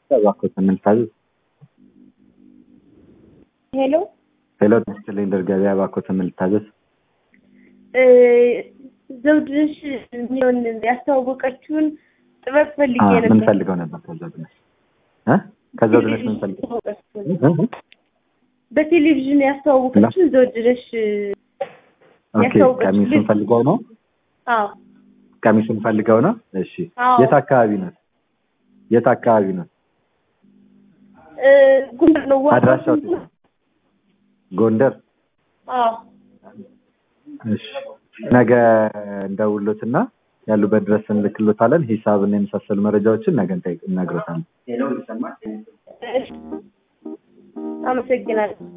እባክዎት እንታዘዝ። ሄሎ ሄሎ ሲሊንደር ገበያ እባክዎት እንታዘዝ። እ፣ ዘውድነሽ የሚለውን ያስተዋወቀችውን ጥበብ ፈልጌ አ፣ ምን ነበር። ፈልገው ነበር ከዘውድነሽ እ ከዘውድነሽ ምን ፈልገው እ? እ? በቴሌቪዥን ያስተዋወቀችውን ዘውድነሽ ኦኬ ያስተዋወቀች ቀሚሱን ልጅ- ፈልገው ነው አዎ ቀሚሱን ፈልገው ነው። እሺ አዎ። የት አካባቢ ነው? የት አካባቢ ነው? እ፣ ጉንደር ነው ዋናው አድራሻው ስንት ነው? ጎንደር። አዎ እሺ ነገ እንደውሎትና ያሉበት ድረስ እንልክሎታለን። ሂሳብና የመሳሰሉ መረጃዎችን ነገ እንጠይቅ- እነግሮታለን። እሺ። አመሰግናለሁ።